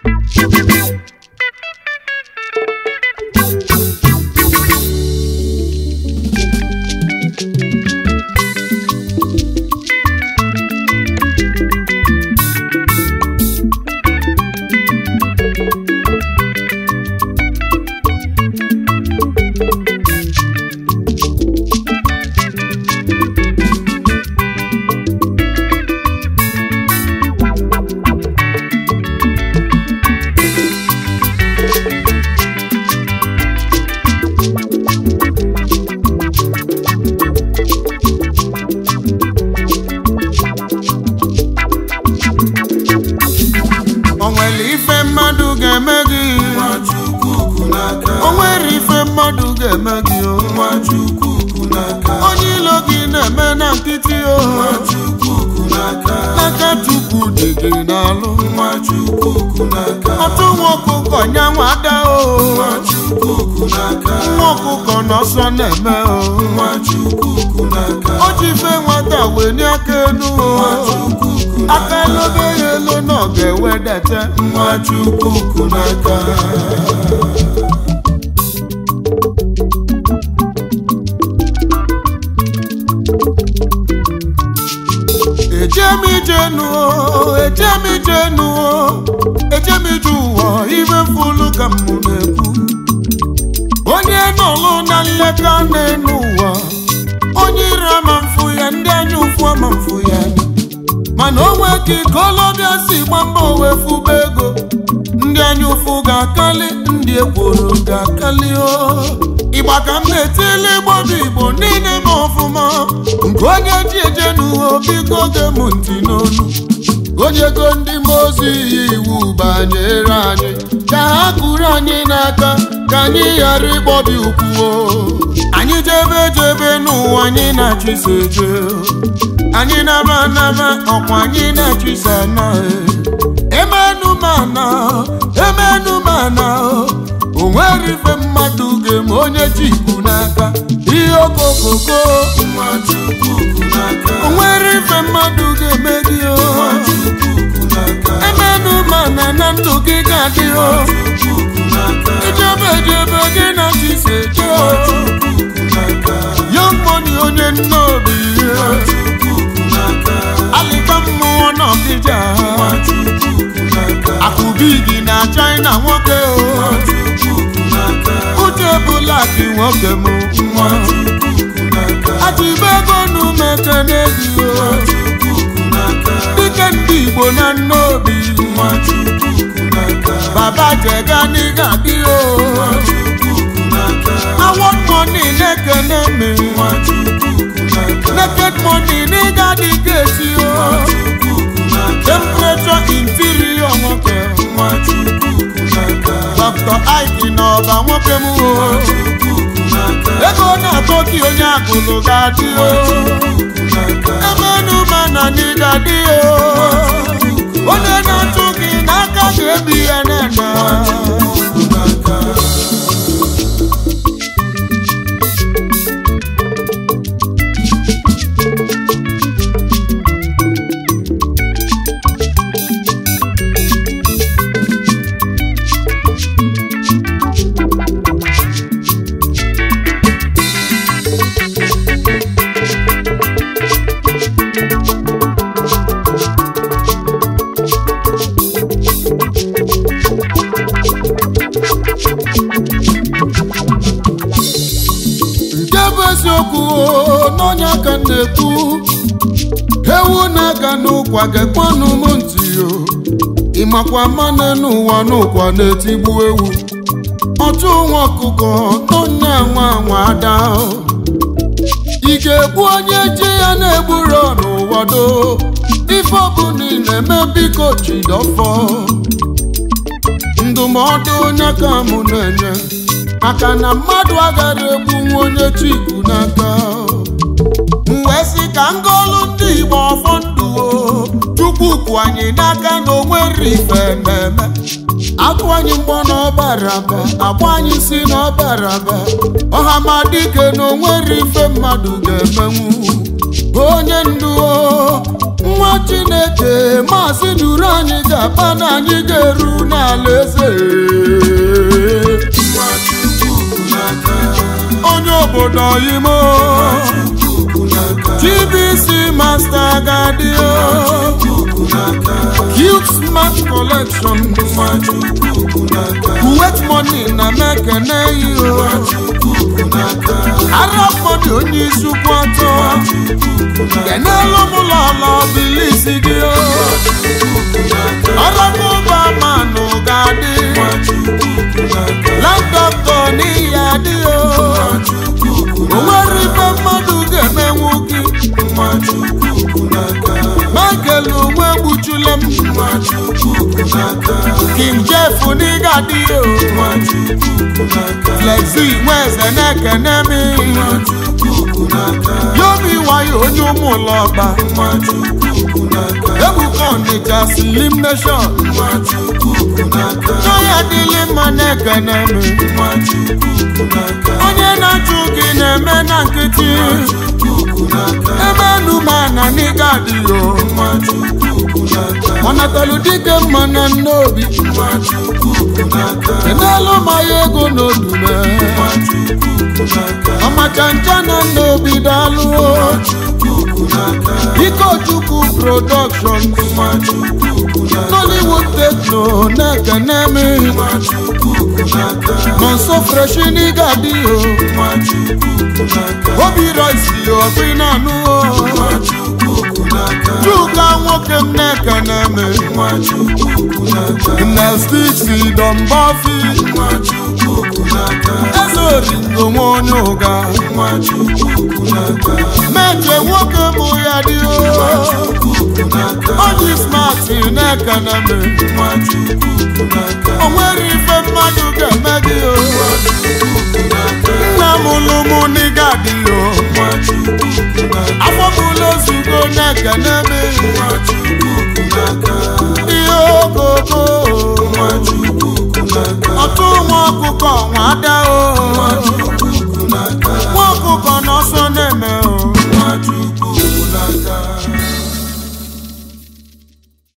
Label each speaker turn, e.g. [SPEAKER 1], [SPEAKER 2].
[SPEAKER 1] o nwere ife mmadụ ga-eme gị
[SPEAKER 2] Nwachukwu n'aka
[SPEAKER 1] o nwere ife mmadụ ga-eme gị o
[SPEAKER 2] Nwachukwu n'aka
[SPEAKER 1] onye ilo gị na-eme na nkịtị o
[SPEAKER 2] Nwachukwu n'aka
[SPEAKER 1] n'aka chukwu dị gị n'alụ
[SPEAKER 2] Nwachukwu n'aka
[SPEAKER 1] ọtụ nwa ọkụkọ nyanwa ada o
[SPEAKER 2] Nwachukwu n'aka
[SPEAKER 1] nwa ọkụkọ n'ọsọ na-eme o
[SPEAKER 2] Nwachukwu n'aka
[SPEAKER 1] o ji ife nwata wee nye aka enu o
[SPEAKER 2] Nwachukwu
[SPEAKER 1] aka elobe ya elu na ọ ga-ewedete
[SPEAKER 2] Nwachukwu n'aka
[SPEAKER 1] ejem ijenu o ejem ijenu o ejem ije ụwa ibe mfulu ka m na-ekwu onye nọlụ na nleka na-enu ụwa onye ire ama mfu ya ndị anya ụfụ ama mfu ya mana onwe ka ikolobịa si gba mbọ wee fụba ego ndị anya ụfụ ga-akali ndị ekworo ga-akali o ịgba ka m na-etili igbo bụ igbo niile ma ọfụma nke onye ji eje n'uwe biko ge m ntị n'onu onyego ndị mmụọ ozi iyi iwu banyere anyị ka ha kụrụ anyị n'aka ka anyị ghara ịgbọbi ụkwụ o. anyị jebe jebe n'ụwa anyị na-achịso eje anyị naba naba ọkwa anyị na-achịso anaghị emenumana emenumana o nwere ife mmadụ ga-eme onye ji ikwu n'aka ihe okokoko
[SPEAKER 2] Nwachukwu n'aka
[SPEAKER 1] o nwere ife mmadụ ga-eme gị o
[SPEAKER 2] Nwachukwu n'aka
[SPEAKER 1] emenumana na ndụ gị ga-adị o
[SPEAKER 2] Nwachukwu n'aka
[SPEAKER 1] ijebe ejebe gị na chise je o
[SPEAKER 2] Nwachukwu n'aka
[SPEAKER 1] young money onye nnobi
[SPEAKER 2] Nwachukwu n'aka
[SPEAKER 1] alịka mmụọ n'ọkịja
[SPEAKER 2] Nwachukwu n'aka
[SPEAKER 1] akụbigi na china nwoke o
[SPEAKER 2] Nwachukwu n'aka
[SPEAKER 1] uche bụlaki nwoke m
[SPEAKER 2] Nwachukwu n'aka
[SPEAKER 1] achịbego n'umekene gị o
[SPEAKER 2] Nwachukwu n'aka
[SPEAKER 1] dike ndị igbo na nnobi
[SPEAKER 2] Nwachukwu n'aka
[SPEAKER 1] baba jega n'ịga dị o
[SPEAKER 2] Nwachukwu n'aka
[SPEAKER 1] award money na-ekene me
[SPEAKER 2] Nwachukwu n'aka
[SPEAKER 1] naked money n'ịga dị gesi o
[SPEAKER 2] Nwachukwu n'aka
[SPEAKER 1] temperature interior nwoke
[SPEAKER 2] Nwachukwu n'aka
[SPEAKER 1] dr ike na ọba nwoke m o
[SPEAKER 2] Nwachukwu n'aka
[SPEAKER 1] ego na-atọ gị onye agụlụ ga-adị o
[SPEAKER 2] n'aka
[SPEAKER 1] emenu mana n'ịga dị o onye na-achụ gị n'aka ga-ebi ya nene
[SPEAKER 2] n'aka
[SPEAKER 1] nke bụ eziokwu o, n'onye aka m na-ekwu ewu na-aga n'ụkwa gekwanụ m ntị o ịmakwa mmanụ n'ụwa n'ụkwa na-etigbu ewu ọchụ nwa ọkụkọ n'onye nwa nwa ada o. ị ga-egbu onye ji ya na-egburo n'ụwa do ife ọbụla ị na-eme biko jidọfọ ndụmọdụ onye ka mụ na-enye maka na mmadụ agaghị egbunwu onye chikwu n'aka m wee sị ka ngolu ndị igbo ọfọ ndụ o chukwu kwụ anyị n'aka na onwere ife na-eme atụ anyị mgbọ n'ọbaraba agba anyị si n'ọbaraba ọhamadike na onwere ife mmadụ ga-emenwu onye ndu o nwa chineke maazị duru anyị ga-akpa na anyị ga-eru n'ala eze onye obodo imo TBC master gadio cute smart collection kuwait money na mekene iyo arab money onye isi ukwu atọ kenelu m lọlọ bilisi gị ọrọbụba manụ ga-adị laptọpụ n'ihi adị o nwere ife mmadụ ga-emenwu gị michael onwe gbuchule m king jeff n'ịga dị o flexi nweze na-ekene m yomi wayo onye ụmụlọba ebuka ọnịcha slim nation n'ọya dịlị mma na-ekene m onye na-achụ gị na-eme na nkịtị ebe enumana n'ịga adịghị ọ natalụ dike mma na nnobi enelu ma ya ego n'odume ọmacha ncha na nnobi daalụ ikochukwu production nollywood tekno na-ekene m nọnso freshi n'ịga adịghị obi roisi obi na-anụ chuka nwoke m na-ekene m nestisi dọmbafi eze oringo nwe onye ụga meche nwoke mụ ya dị onye smati na-ekene m o nwere ife mmadụ ga-eme gị nna m lụmụ n'ịga dị afọ bụla ozugbo na-ekene m